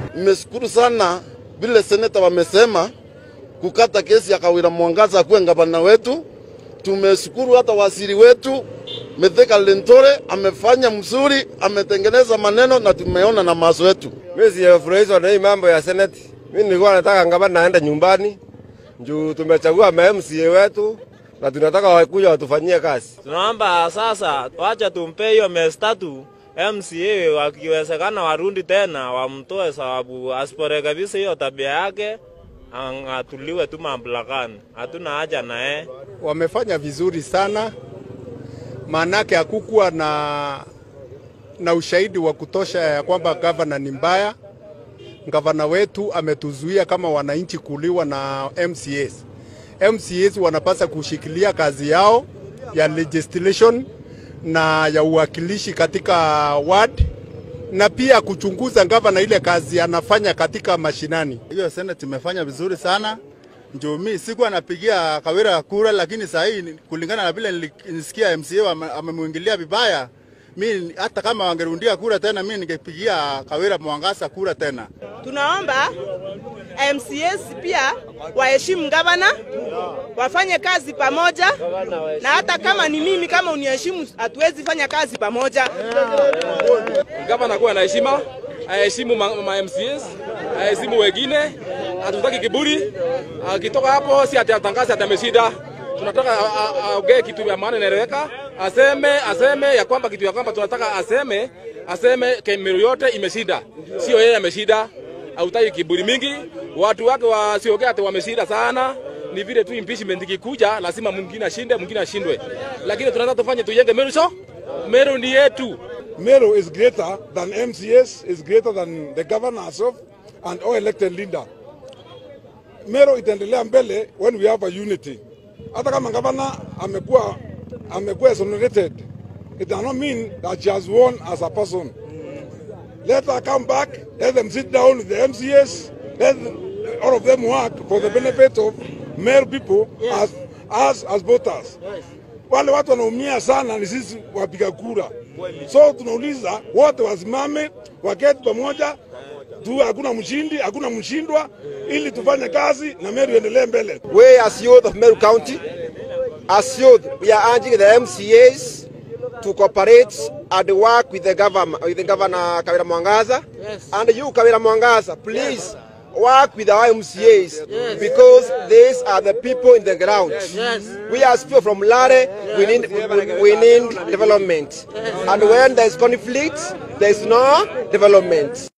Nimeshukuru sana vile seneta wamesema kukata kesi ya Kawira Mwangaza akuwe gavana wetu. Tumeshukuru hata waziri wetu Mithika Lintore amefanya mzuri, ametengeneza maneno na tumeona na maso yetu. Mimi sijafurahishwa na hii mambo ya seneti. Mimi nilikuwa nataka gavana aende nyumbani juu tumechagua ma MCA wetu na tunataka wakuja watufanyie kazi. Tunaomba sasa wacha tumpe hiyo miezi tatu MCA, wakiwezekana warundi tena wamtoe, sababu asiporekebisha hiyo tabia yake ang'atuliwe tu mamlakani. Hatuna haja naye. wamefanya vizuri sana, maanake hakukuwa na, na ushahidi wa kutosha ya kwamba gavana ni mbaya. Gavana wetu ametuzuia kama wananchi kuliwa na MCAs. MCAs wanapasa kushikilia kazi yao ya legislation na ya uwakilishi katika ward na pia kuchunguza gavana ile kazi anafanya katika mashinani. Hiyo senate imefanya vizuri sana. Ndio mimi sikuwa napigia Kawira kura, lakini saa hii kulingana na vile nilisikia MCA ame- amemwingilia vibaya, mi hata kama wangerundia kura tena, mi ningepigia Kawira Mwangaza kura tena. Tunaomba MCAs pia waheshimu gavana, wafanye kazi pamoja, na hata kama ni mimi, kama uniheshimu, hatuwezi fanya kazi pamoja. gavana kuwa na heshima, aheshimu ma, ma MCAs, aheshimu wengine. Hatutaki kiburi. Akitoka hapo si ati atangaze ati ameshinda. Tunataka a- a- aongee kitu ya maana inaeleweka, aseme aseme ya kwamba kitu ya kwamba tunataka aseme aseme Kemero yote imeshinda, sio yeye ameshinda. Hautaki kiburi mingi, watu wake wasiongee ati wameshinda sana. Ni vile tu impeachment ikikuja, lazima mwingine ashinde, mwingine ashindwe, lakini tunataka tufanye tujenge Meru so Meru ni yetu. Meru is greater than MCS, is greater than the governor herself and all elected leader. Meru itaendelea mbele when we have a unity. Hata kama governor amekuwa amekuwa exonerated, it does not mean that she has won as a person. Let her come back, let them sit down with the MCS, let them, all of them work for the benefit of Meru people as, as, as voters. Wale watu wanaumia sana ni sisi wapiga kura. So tunauliza wote wasimame, waketi pamoja tu, hakuna mshindi, hakuna mshindwa, ili tufanye kazi na Meru iendelee mbele. We as youth of Meru County, as youth, we are urging the MCAs to cooperate and work with the government, with the governor Kawira Mwangaza. And you, Kawira Mwangaza, please work with our MCAs because these are the people in the ground. We as people from Lare, we need, we, we need development. And when there is conflict, there is no development.